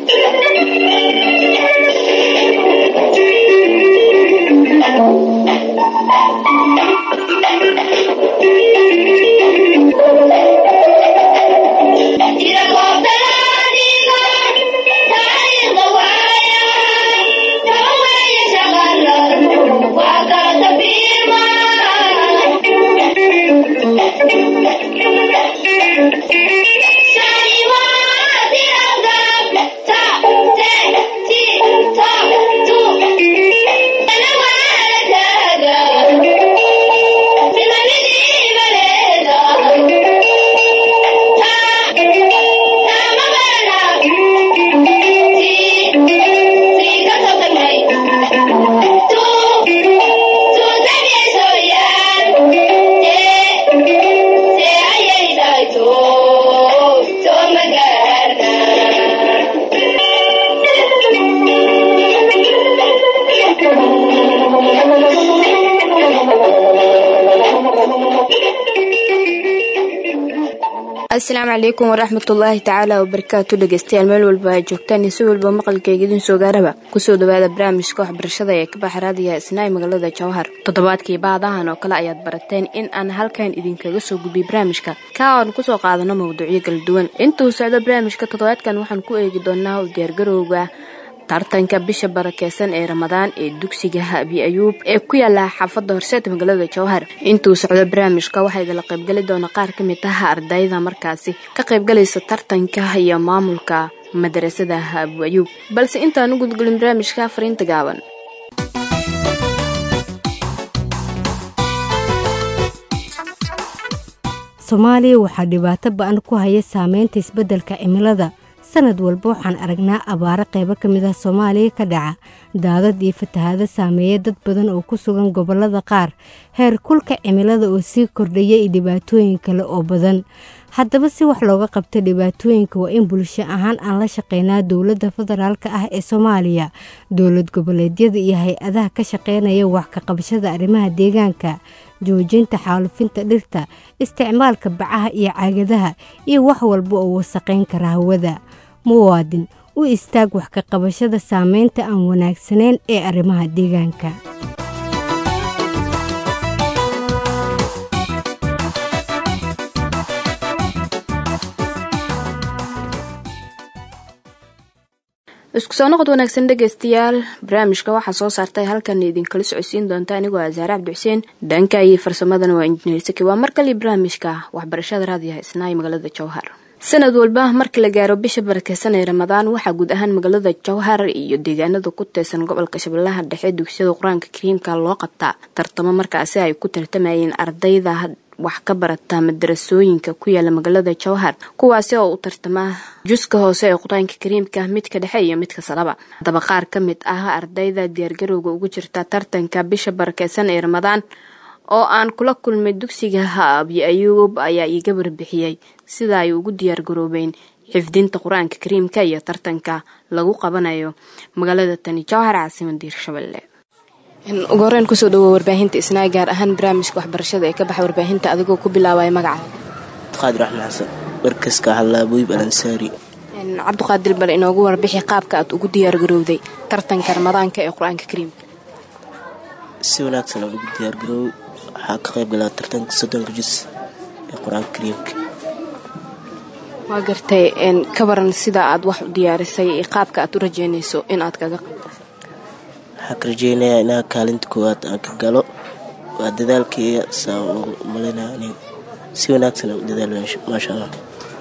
asalaamu calaykum waraxmatullaahi tacaala wabarakaatu dhegeystayaal meel walba ay joogtaan iyo si walba maqalkayga idin soo gaaraba kusoo dhawaada barnaamijka waxbarashada ee ka baxa raadiyaha isnaa'i magaalada jawhar toddobaadkii baadahan oo kale ayaad barateen in aan halkan idinkaga soo gudbiy barnaamijka ka oan kusoo qaadano mawduucyo kala duwan intuu socdo barnaamijka toddobaadkan waxaan ku eegi doonaa u diyaargarowga tartanka bisha barakeysan ee ramadaan ee dugsiga habi ayuub ee ku yaala xaafadda horseed magaalada jawhar intuu socdo barnaamijka waxaa idinla qaybgeli doona qaar ka mid ah ardayda markaasi ka qaybgalaysa tartanka iyo maamulka madarasada habu ayuub balse intaan u gudgulin barnaamijka fariinta gaaban soomaaliya waxaa dhibaato ba-an ku haya saameynta isbeddelka cimilada sanad walba waxaan aragnaa abaaro qaybo ka mid ah soomaaliya ka dhaca daadad iyo fatahaado saameeya dad badan oo ku sugan gobollada qaar heer kulka cimilada oo sii kordhaya iyo dhibaatooyin kale oo badan haddaba si wax looga qabto dhibaatooyinka waa in bulsho ahaan aan la shaqeynaa dowladda federaalka ah ee soomaaliya dowlad goboleedyada iyo hay-adaha ka shaqeynaya wax ka qabashada arrimaha deegaanka joojinta xaalufinta dhirta isticmaalka bacaha iyo caagadaha iyo wax walba oo wasaqayn kara hawada muwaadin u istaag wax ka qabashada saameynta aan wanaagsanayn ee arrimaha deegaanka isku soo noqod wanaagsan dhegeystayaal barnaamijka waxaa soo saartay halkan idinkala socodsiin doonta anigoo asaare cabdi xuseen dhanka iyo farsamadana waa injineer saki waa mar kale barnaamijka waxbarashada raadiyaha isnaayo magaalada jawhar sanad walba marka la gaaro bisha barakeysan ee ramadaan waxaa guud ahaan magaalada jawhar iyo deegaanada ku teesan gobolka shabeellaha dhexe dugsiyada qur-aanka kariimka loo qabtaa tartamo markaasi ay ku tartamayeen ardayda wax ka barata madarasooyinka ku yaala magaalada jawhar kuwaasi oo u tartama juska hoose ee qur-aanka kariimka midka dhexe iyo midka salaba haddaba qaar ka mid ah ardayda diyaargarowga ugu jirta tartanka bisha barakeysan ee ramadaan oo aan kula kulmay dugsiga haabi ayuub ayaa iiga warbixiyey sida ay ugu diyaargaroobeen xifdinta qur-aanka kariimka iyo tartanka lagu qabanayo magaalada tani jawhar caasimada hirshabelle ugu horeyn kusoo dhawo warbaahinta isnaa gaar ahaan barnaamijka waxbarashada ee ka baxa warbaahinta adigoo ku bilaabaya magaca qaadir axmed xasan warkaska hallaaboyb alansaari cabdiqaadir bal inoogu warbixi qaabka aad ugu diyaargarowday tartanka ramadaanka ee qur-aanka kariimka si wanaagsan aan ugu diyaargaroow waxaa ka qayb galaa tartanka soddonka jus ee qur-aanka kariimka waa gartay ka waran sida aad wax u diyaarisay qaabka aad u rajeynayso in aad kaga qayb waxaa ka rajeynayaa inaa kaalinta koowaad aan ka galo waa dadaalkaiya saa u malinaya ani si wanaagsan aan u dadaal maasha allah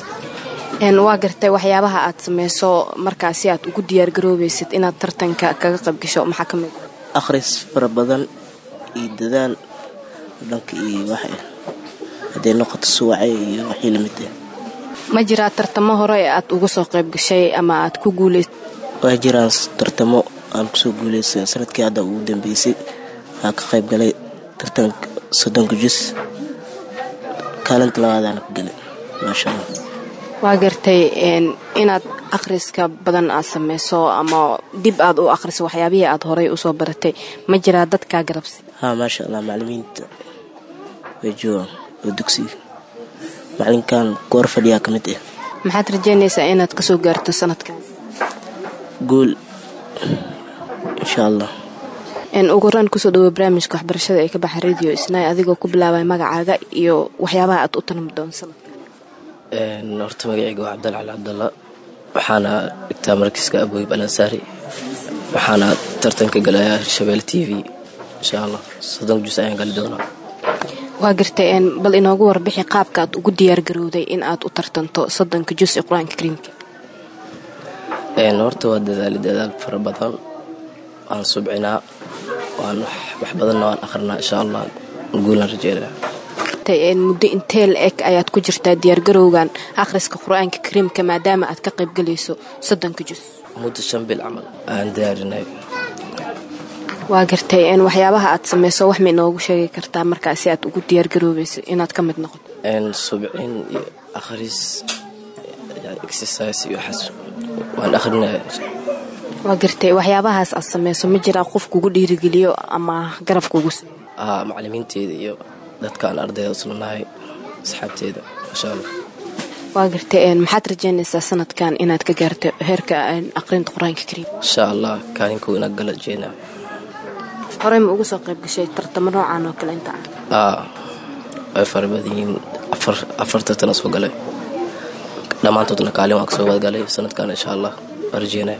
waa gartay waxyaabaha aad sameyso markaasi aad ugu diyaargaroobaysid inaad tartanka kaga qayb gasho maxaa ka mid akhris fara badan iyo dadaal dhanka iyo wax hadday noqoto suwace iyo waxii lamid ah ma jiraa tartamo hore ee aad uga soo qayb gashay ama aad ku guuleys waa jiraan tartamo aan kusoo guuleysa sanadkii hadda ugu dambeysay waxaa ka qayb galay tartanka soddonka jus kaalinta labaadaana ka galay maasha allah waa gartay inaad akhriska badan aad sameyso ama dib aad u akhriso waxyaabihii aad horey usoo baratay ma jiraa dadkaa garabsi haa maasha allah macalimiinta way joogaan oo dugsiga macalinkan goor fadhiyaa ka mid ah maxaad rajeynaysaa inaad kasoo gaarto sanadkan guul insha allah ugu horaan kusoo dhawo barnaamijka waxbarashada ee ka baxa radio isnaay adigoo ku bilaabay magacaaga iyo waxyaabaha aad u tanami doonsada horta magacayga waa cabdal cali cabdalla waxaana dhigtaa markiiska abooyib alansaari waxaana tartanka galayaa hirshabelle t v insha allah soddon jus ayaan gali doonaa waa gartay bal inoogu warbixi qaabka aad ugu diyaargarowday in aad u tartanto soddonka jus ee qur-aanka kariimka horta waa dadaali dadaal fara badan waan subcinaa waan wax badanna waan akhrinaa insha allah guulan rajeynaa muddo intee la eg ayaad ku jirtaa diyaargarowgan akhriska qur-aanka kariimka maadaama aad ka qaybgalayso soddonka jus muddo shan bil camal aan diyaarinay waa gartay waxyaabaha aad sameyso wax ma inoogu sheegi kartaa markaasi aad ugu diyaargaroobayso inaad ka mid noqoto subcin iyo akhris exercise iyo waxaas waan akhrinaya waa gartay waxyaabahaas aad sameyso ma jiraa qof kugu dhiirigeliyo ama garab kugu macalimiinteeda iyo dadka aan ardayda uslanahay asxaabteeda insha allah waa gartay maxaad rajeynaysaa sanadkan inaad ka gaarto heerka aqrinta qur-aanka kariim insha allah kaalinkow inaad gala jeena horey ma uga soo qayb gashay tartamo noocan oo kale inta ah way fara badan yihiin afar tartana soo galay dhammaantoodna kaalin waan kasoo wadgalay sanadkan insha allah waa rajeynaya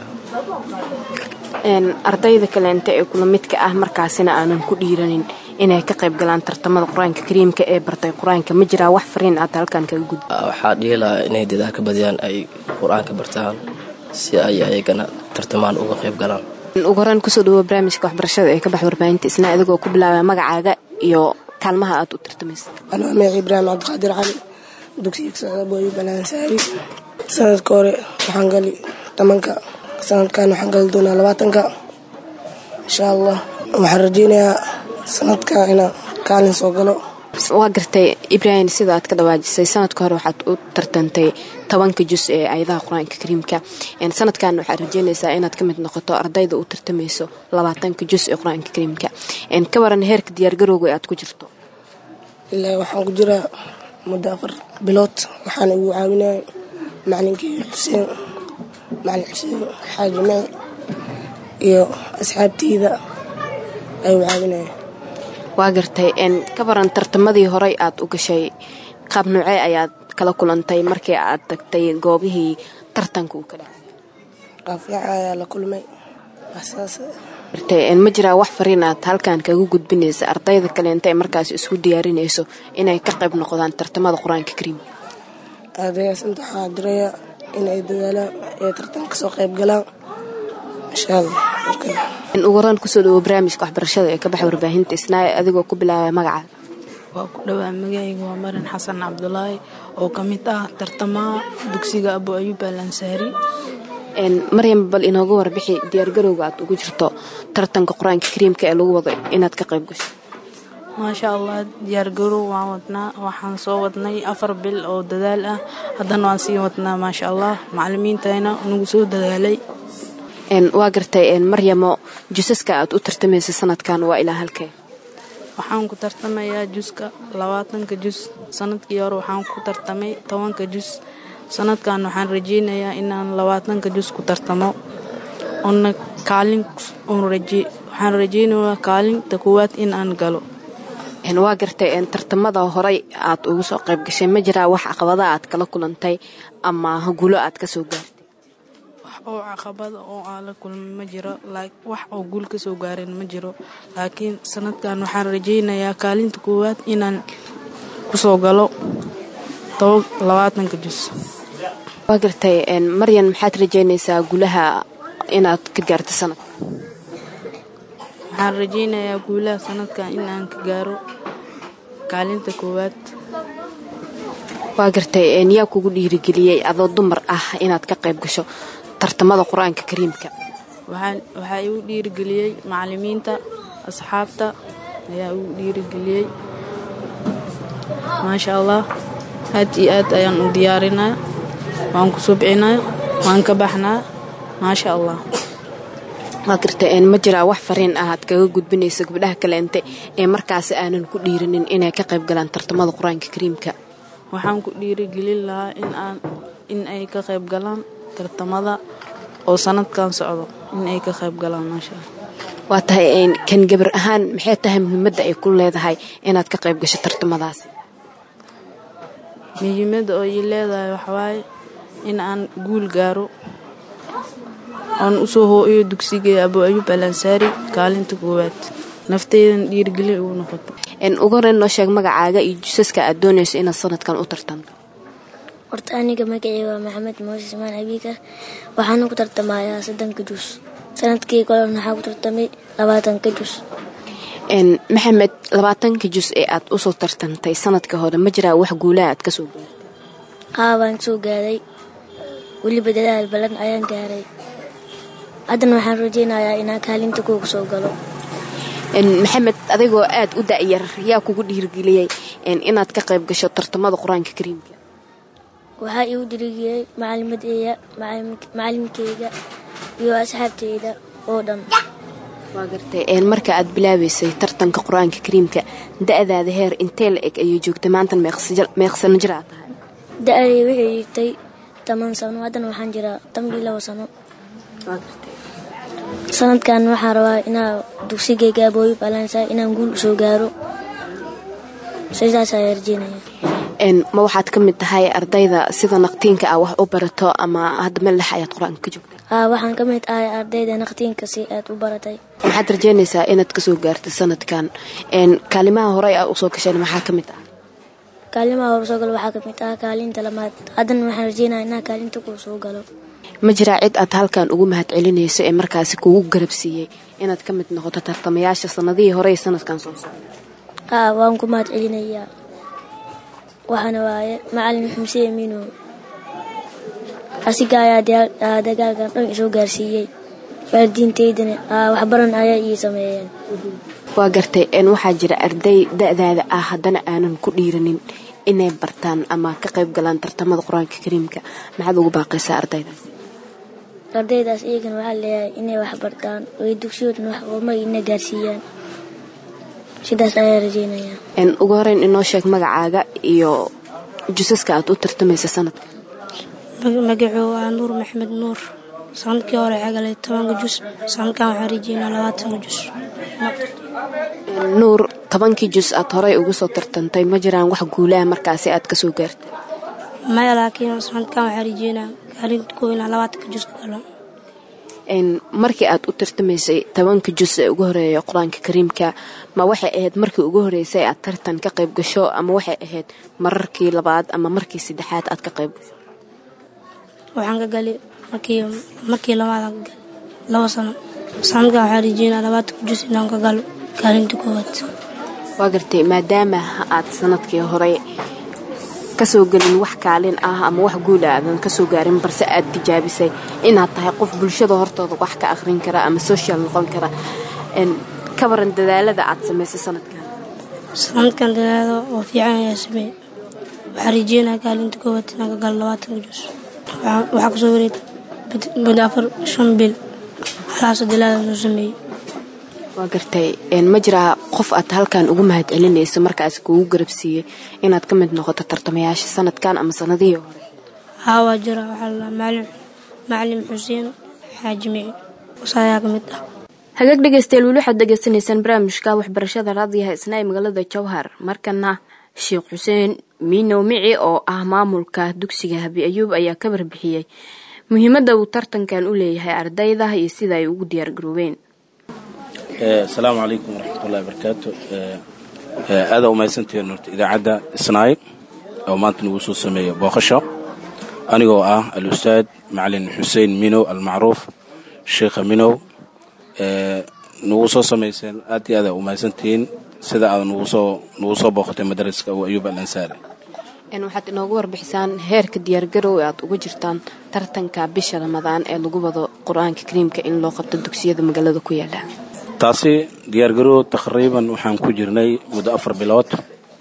ardayda kaleente ee kula midka ah markaasina aanan ku dhiiranin inay ka qayb galaan tartamada qur-aanka kariimka ee bartay qur-aanka ma jiraa wax fariin aad halkan kaga gud waxaa dhihilahaa inay dadaalka badiyaan ay qur-aanka bartaan si ay ayagana tartamaan uga qayb galaan ugu horaan kusoo dhawo barnaamijka waxbarashada ee ka bax warbaahinta isna adigoo ku bilaabay magacaaga iyo kaalmaha aad u tartamaysa anaa magaci ibraahim cabdiqaadir cali dugsiga socda booyo balansaari sanadka hore waxaan gali tobanka sanadkan waxaan gali doonaa labaatanka insha allah waxaan rajeynayaa sanadka inaan kaalin soo galo waa gartay ibraahim sida aad ka dhawaajisay sanadka hore waxaad u tartantay tobanka jus ee ayadaha qur-aanka kariimka sanadkan waxaad rajeynaysaa inaad ka mid noqoto ardayda u tartamayso labaatanka jus ee qur-aanka kariimka ka waran heerka diyaargarowga aad ku jirto ilaa waxaan ku jiraa muddo afar bilood waxaana igu caawinaya macalinkii xuseen macalin xuseen xaaji maci iyo asxaabteyda ayuu caawinaya waa gartay ka baran tartamadii horey aad u gashay qaab noocee ayaad kala kulantay markii aad tagtay goobihii tartanka uu ka dhacay qaafiica ayaa la kulmay ma jiraa wax fariin aad halkan kaga gudbinaysa ardayda kaleenta ee markaas isku diyaarinayso inay ka qayb noqdaan tartamada qur-aanka kariim ardaygaas inta waxaa diraya inay dadaalaan ee tartanka kasoo qayb galaan insha allah ugu horaan kusoo dhawo barnaamijka waxbarashada ee ka baxa warbaahinta isnaaye adigoo ku bilaabay magacaaga waa ku dhowaa magacayga waa marin xasan cabdulaahi oo ka mid ah tartamaha dugsiga abu ayuub al ansaari maryam bal inooga warbixi diyaargarowga aad ugu jirto tartanka qur-aanka kariimka ee lagu wado inaad ka qayb gasho maasha allah diyaargarow waan wadnaa waxaan soo wadnay afar bil oo dadaal ah haddana waan sii wadnaa maasha allah macalimiintayna nagu soo dadaalay waa gartay maryamo jusaska aad u tartamaysa sanadkan waa ilaa halkee waxaan ku tartamayaa juska labaatanka jus sanadkii hore waxaan ku tartamay tobanka jus sanadkan waxaan rajeynayaa inaan labaatanka jus ku tartamo oona kaalin waxaan rajeynayaa kaalinta koowaad in aan galo waa gartay tartamada horey aad ugu soo qayb gashay ma jiraa wax caqabada aad kala kulantay ama guulo aad kasoo gaartay oo caqabada oo aan la kulmay ma jiro wax oo guul ka soo gaareen ma jiro laakiin sanadkan waxaan rajeynayaa kaalinta koowaad inaan kusoo galo labaatanka jus waa gartay maryan maxaad rajeynaysaa guulaha inaad ka gaarto sanadka waxaan rajeynayaa guulaha sanadkan inaan ka gaaro kaalinta koowaad waa gartay yaa kugu dhiirigeliyey adoo dumar ah inaad ka qayb gasho tartamada qur-aanka kariimka waxaa igu dhiirigeliyey macalimiinta asxaabta ayaa igu dhiirigeliyey maasha allah aad iyo aad ayaan u diyaarinaa waan ku subcinaa waan ka baxnaa maasha allah waa gartay ma jiraa wax fariin ah aad kaga gudbinaysa gabdhaha kaleente ee markaasi aanan ku dhiirinin inay ka qayb galaan tartamada qur-aanka kariimka waxaan ku dhiirigelin lahaa in ay ka qayb galaan tartamada oo sanadkan socdo in ay ka qayb galaan maasha allah waa tahay kan gabar ahaan maxay tahay muhiimadda ay ku leedahay inaad ka qayb gasho tartamadaasi muhiimadda oo ii leedahay waxawaaye in aan guul gaaro oon usoo hooyo dugsiga abu ayuub al ansaari kaalinta koowaad nafteydan dhiirgelin ugu noqoto ugu horeyn noo sheeg magacaaga iyo jusaska aad doonayso inaad sanadkan u tartanto horta aniga magacii waa maxamed mooses maan abiikar waxaana ku tartamayaa soddonka jus sanadkii kolen waxaa ku tartamay labaatanka jus maxamed labaatanka jus ee aad usoo tartantay sanadka hore ma jiraa wax guulaha aad kasoo gaartay haa waan soo gaaray weliba dadaal balan ayaan gaaray haddana waxaan rajaynayaa inaan kaalinta kuuga soo galo maxamed adigoo aad u da'yar yaa kugu dhiirgeliyey inaad ka qayb gasho tartamada qur-aanka kariimka waxaa iigu dhiirgeliyey macalimadeeya macalinkeyga iyo asxaabteyda oo dhan waa gartay marka aad bilaabaysay tartanka qur-aanka kariimka da'daada heer intee la eg ayay joogtay maantan meeqsano jir aad tahay da-adii waxay jirtay toban sano haddana waxaan jiraa toban iyo labo sano sanadkan waxaan rabaa inaa dugsigeyga abooyi balansa inaan guul usoo gaaro sidaas ayaa rajeynaya ma waxaad ka mid tahay ardayda sida naqtiinka ah wax u barato ama hadda melax ayaad qur-aanka ka joogta haa waxaan ka mid ahay ardayda naqtiinka si aad u baratay maxaad rajeynaysaa inaad kasoo gaartay sanadkan kaalimaha horey aad usoo gasheen maxaa ka mid ah kaalimaha hore soo galo waxaa ka mid ah kaalinta lamaad haddana waxaan rajeynaya inaa kaalinta kuu soo galo ma jiraa cid aad halkan ugu mahad celinayso ee markaasi kugu garabsiiyey inaad ka mid noqoto tartamayaasha sanadihii hore ee sanadkan soo socda haa waan ku mahad celinayaa waxaana waaye macalin xuseen mino asiga ayaa dagaalkan dhan isoo gaarsiiyey waalidiinteydana waxbaran ayaa ii sameeyeen waa gartay waxaa jira arday da-daada ah haddana aanan ku dhiiranin inay bartaan ama ka qayb galaan tartamada qur-aanka kariimka maxaad ugu baaqaysaa ardaydaas ardaydaas iyagana waxaa leeyahay inay wax bartaan oy dugsiyoodna wax horumar ina gaarsiiyaan sidaas ayaa rajeynayaa ugu horeyn inoo sheeg magacaaga iyo jusaska aad u tartamaysa sanadka magacuu waa nuur maxamed nuur sanadkii hore cagalay tobanka jus sanadkan waxaan rajeynaa labaatanka jus nuur tobankii jus aad horey ugu soo tartantay ma jiraan wax guulaha markaasi aad kasoo gaartay maya laakiin sanadkan waxaan rajeynaa kaalinta koo inaa labaatanka jus ka galo markii aad u tartamaysay tobanka jus ee ugu horeeya qur-aanka kariimka ma waxay ahayd markii ugu horeysay aad tartan ka qayb gasho ama waxay ahayd mararkii labaad ama markii saddexaad aad ka qayb gasho waxaan ka gali markii markii labaadaan ka gali labo sano sanadkan waxaan rajeynaa labaatanka jus inaan ka galo kaalinta koowaad waa gartay maadaama aad sanadkii hore kasoo gelin wax kaalin ah ama wax guula aadan kasoo gaarin balse aad tijaabisay inaad tahay qof bulshada hortooda wax ka akhrin kara ama social noqon kara ka waran dadaalada aad samaysay sanadkan sanadkan dadaalo oo fiican ayaa sameeyey waxaan rajeynaa kaalinta koowaad inaan ka galo labaatanka jus waxaa kusoo wareeg muddo afar shan bil halaasoo dalaada soo sameeyey waa gartay ma jiraa qof aad halkan ugu mahad celinayso markaasi kuugu garabsiiyey inaad ka mid noqoto tartamayaasha sanadkan ama sanadihii hore haa waa jira waxaa la macalin macalin xuseen xaaji mici wasaayaa ka mid ah hagaag dhegeystayaal weli waxaad degeysanaysaan barnaamijka waxbarashada raadiyaha isna ee magaalada jowhar markana sheekh xuseen miinow mici oo ah maamulka dugsiga habi ayuub ayaa ka warbixiyey muhiimadda uu tartankan u leeyahay ardayda iyo sida ay ugu diyaargaroobeen asalaamu calaykum waraxmatullahi barakaatu aadaa umahadsantihiin horta idaacadda isnaay oo maanta nagu soo sameeya booqasho anigoo ah al-ustaad macalin xuseen minow almacruuf sheikha minow nagu soo samayseen aad iyo aada umahadsantihiin sida aad nagu soo nagu soo booqatay madaraska abu ayuub al ansaari waxaad inoogu warbixisaan heerka diyaargarow ee aad uga jirtaan tartanka bisha ramadaan ee lagu wado qur-aanka kariimka in loo qabto dugsiyada magaalada ku yaala taasi diyaargarow taqriiban waxaan ku jirnay muddo afar bilood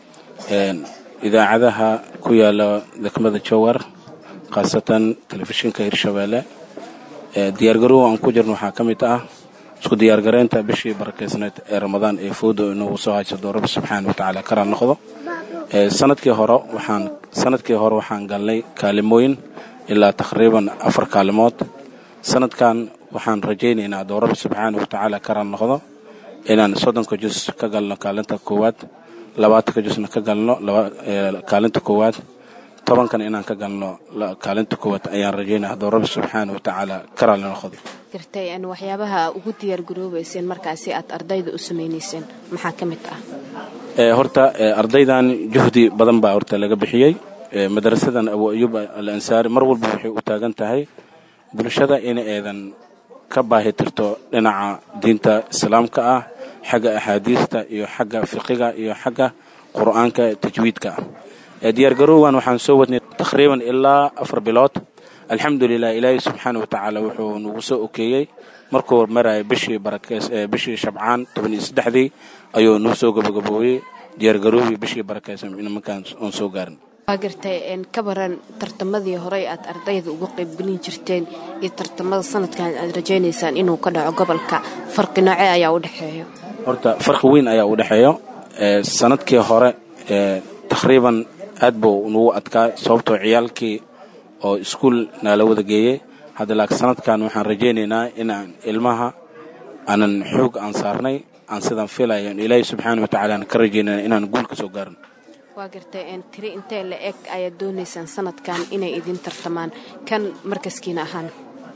idaacadaha ku yaala degmada jowar khaasatan telefishinka hirshabeelle diyaargarow aan ku jirno waxaa ka mid ah isku diyaargareynta bishii barakeysneed ee ramadaan ee foodo inagu soo haysado rabbi subxaana watacaala karaal noqdo sanadkii hore waxaan sanadkii hore waxaan galnay kaalimooyin ilaa taqriiban afar kaalimood sanadkan waxaan rajaynaynaa adoo rabbi subxaana watacaala karan noqdo inaan soddonka jus ka galno kaalinta koowaad labaatanka jusna ka galno kaalinta koowaad tobankan inaan ka galno kaalinta koowaad ayaan rajaynaya haddoo rabbi subxaana watacaala karan noqdo gartay waxyaabaha ugu diyaar garoobayseen markaasi aad ardayda u samaynayseen maxaa ka mid ah horta ardaydan juhdi badan baa horta laga bixiyey madrasadan abu ayub al ansaari mar walba waxay u taagan tahay bulshada in eedan ka baahi tirto dhinaca diinta islaamka ah xagga axaadiista iyo xagga fiqiga iyo xagga qur'aanka tajwiidka ah diyaargarowgan waxaan soo wadnay taqriiban ilaa afar bilood alxamdulilah ilaahay subxaana watacaala wuxuu nagu soo okeeyey markuu maraya bishii barakeys bishii shabcaan toban iyo saddexdii ayuu noo soo gabagaboobey diyaargarowii bishii barakeysan nimankaan oon soo gaarin waa gartay ka baran tartamadii horey aad ardayda uga qaybgelin jirteen iyo tartamada sanadkan aad rajaynaysaan inuu ka dhaco gobolka farqi nooce ayaa u dhexeeyo horta farqi weyn ayaa u dhexeeyo sanadkii hore taqriiban aad buu nagu adkaa sababtoo ciyaalkii oo iskuul naala wada geeyey hadda laakiin sanadkan waxaan rajaynaynaa inaan ilmaha aanan xoog aan saarnay aan sidaan filayo ilaahay subxaana watacaala aan ka rajaynana inaan guul ka soo gaarin waa gartay tiri intee la eg ayaad doonaysaan sanadkan inay idin tartamaan kan markaskiina ahaan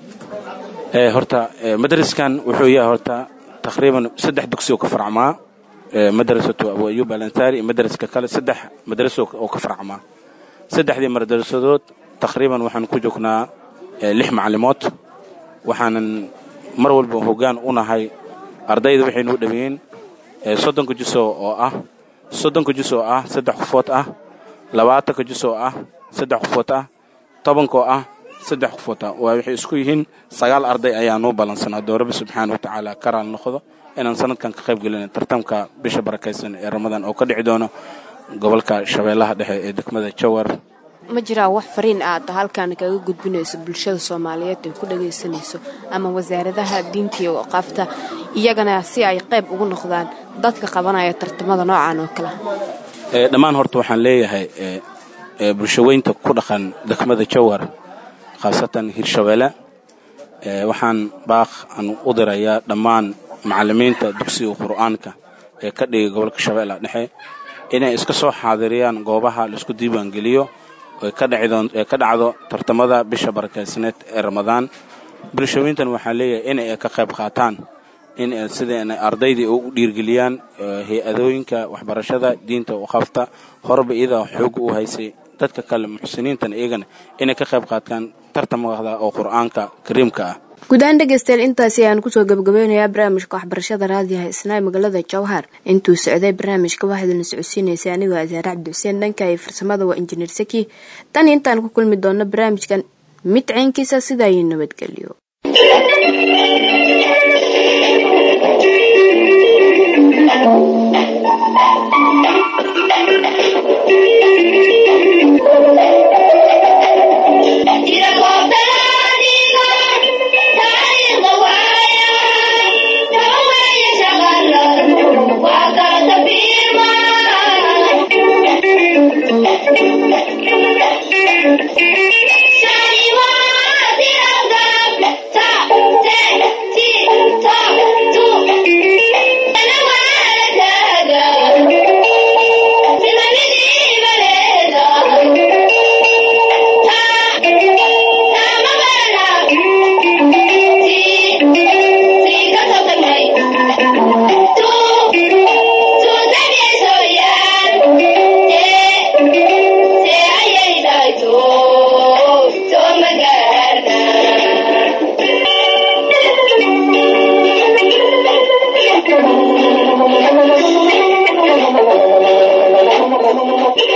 horta madraskan wuxuu yahay horta taqriiban saddex dugsi oo ka farcmaa madrasatu abu ayub al ansaari iyo madraska kale saddex madraso oo ka farcmaa saddexdii madrasadood taqriiban waxaan ku joognaa lix macalimood waxaanan mar walba hoggaan u nahay ardayda waxay nuu dhameeyeen soddonka juso oo ah soddonka jus oo ah saddex qofood ah labaatanka jus oo ah saddex qofood ah tobankoo ah saddex qofood ah waa waxay isku yihiin sagaal arday ayaa noo ballansan haddoo rabbi subxaana watacaala karaal noqdo inaan sanadkan ka qayb gelina tartamka bisha barakaysan ee ramadaan oo ka dhici doono gobolka shabeellaha dhexe ee degmada jawar ma jiraa wax fariin aad halkan kaga gudbinayso bulshada soomaaliyeed ay ku dhagaysanayso ama wasaaradaha diinta iyo waqaafta iyagana si ay qayb ugu noqdaan dadka qabanaya tartamada noocan oo kale dhammaan horta waxaan leeyahay bulshaweynta ku dhaqan degmada jawar khaasatan hirshabeelle waxaan baaq aan u dirayaa dhammaan macalimiinta dugsiga qur'aanka ee ka dhigay gobolka shabeellaha dhexe inay iska soo xaadiriyaan goobaha laisku diiwaangeliyo ee ka dhacdo tartamada bisha barakaysaneed ee ramadaan bulshaweyntan waxaa leeyahay in ay ka qayb qaataan in sida ardaydii u dhiirgeliyaan hay-adooyinka waxbarashada diinta waqafta horeba iyadaa xoog u haysay dadka kale muxsiniintan iyagana inay ka qayb qaataan tartamada oo qur'aanka kariimka ah guud ahaan dhegaystayaal intaasi ayaan kusoo gabagabeynayaa barnaamijka waxbarashada raadiyaha isnaa magaalada jawhar intuu socday barnaamijka waxaaduna socodsiinaysay anigoo asaare cabdi xuseen dhanka iyo farsamada waa injineer saki tan intaan ku kulmi doonno barnaamijkan mid caynkiisa sidaayuu nabadgelyo Thank you.